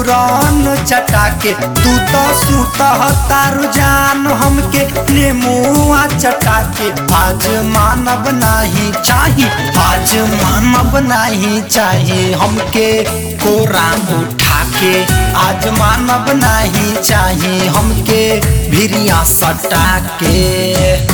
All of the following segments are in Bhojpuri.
चूरन चटा के तू तो सुतह तारू जान हमके नेमुआ चटा के आज मानव नाही चाही आज मानव नाही चाही हमके कोरा उठा के आज मानव नाही चाही हमके भिरिया सटा के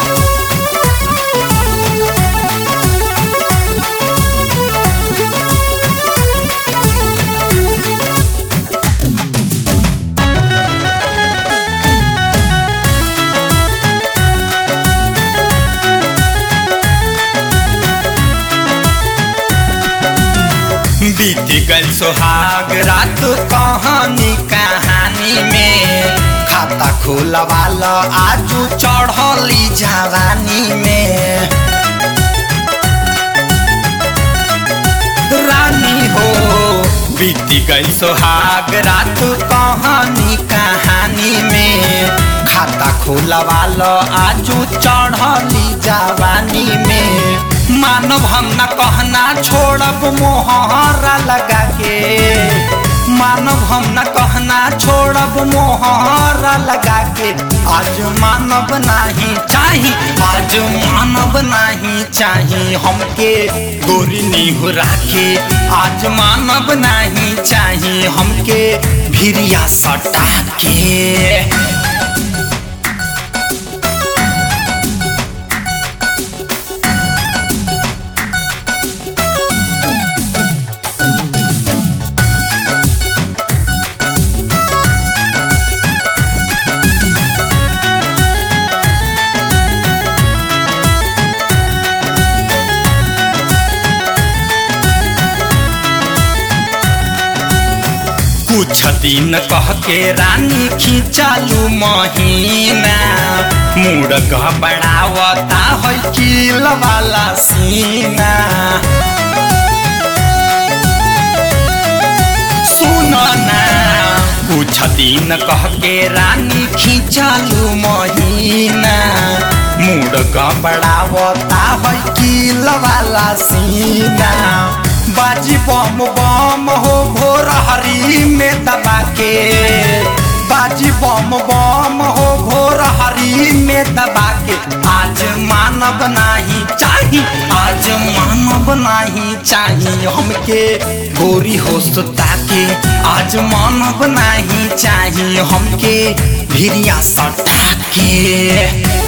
बीत गल सुहाग रात कहानी कहानी में खाता खोलवाल आजू चढ़ली जवानी में रानी हो बीत गई सुहाग रात कहानी कहानी में खाता खोलवाल आजू चढ़ली जवानी में मानव हम न कहना छोड़ब मोहरा लगा के मानव हम न कहना छोड़ब मोहरा लगा के आज मानव नहीं चाही आज मानव नहीं चाही हमके गोरी निहुरा के आज मानव नहीं चाही हमके भिरिया सटा के कुछ दिन कह के रानी खिंचालू महीना मूड घबरावता है किल वाला सीना सुन ना कुछ दिन कह के रानी खिंचालू महीना मूड घबरावता है किल वाला सीना बाजी बम बम हो भोर हरी में दबा के बाजी बम बम हो भोर हरी में दबा के आज मानव नहीं चाही आज मानव नहीं चाही हमके गोरी हो सुता के आज मानव नहीं चाही हमके भिरिया सटा के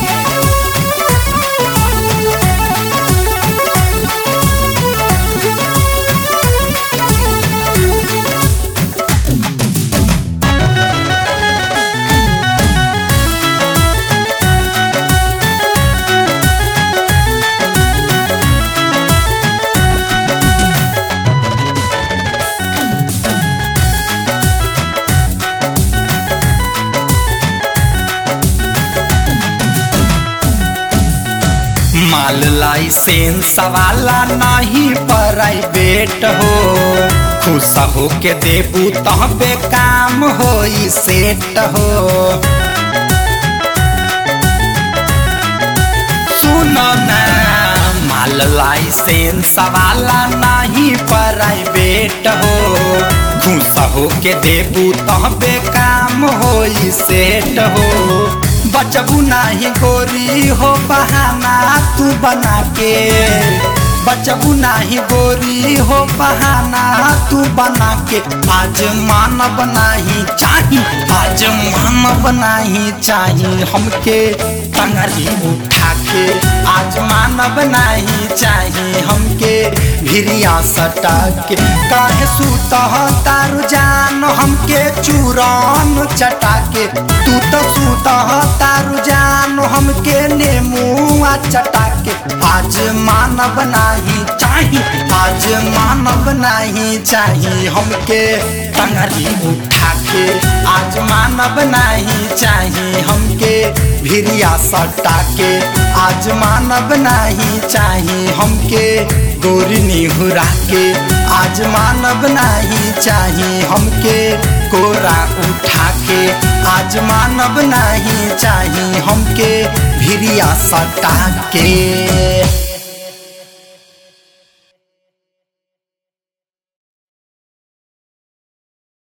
माल लाइसेंस वाला नहीं प्राइवेट हो खुश हो के देबू तहबे काम हो सेट हो सुनो ना माल लाइसेंस वाला नहीं प्राइवेट हो खुश हो के देबू तहबे काम हो सेट हो बचबू नाही गोरी हो बहाना तू बना के बचबू नाही गोरी हो बहाना तू बना के आज मानव नहीं चाही आज मानव नहीं चाही हमके टंगरी उठा के आज मानव नहीं चाही हमके भिरिया सटा के काहे सूत तारू जान हमके चूरन चटा के तू तो सूत तारू जान हमके नेमुआ चटा के आज मानव नहीं चाही आज मानव नहीं चाही हमके टंगरी उठा के आज मानव नहीं चाही हमके भिरिया सटा के आज मानव नहीं चाही हमके गोरी निहुरा के आज मानव नहीं चाही हमके कोरा उठा के आज मानव नहीं चाही हमके भिरिया सटा के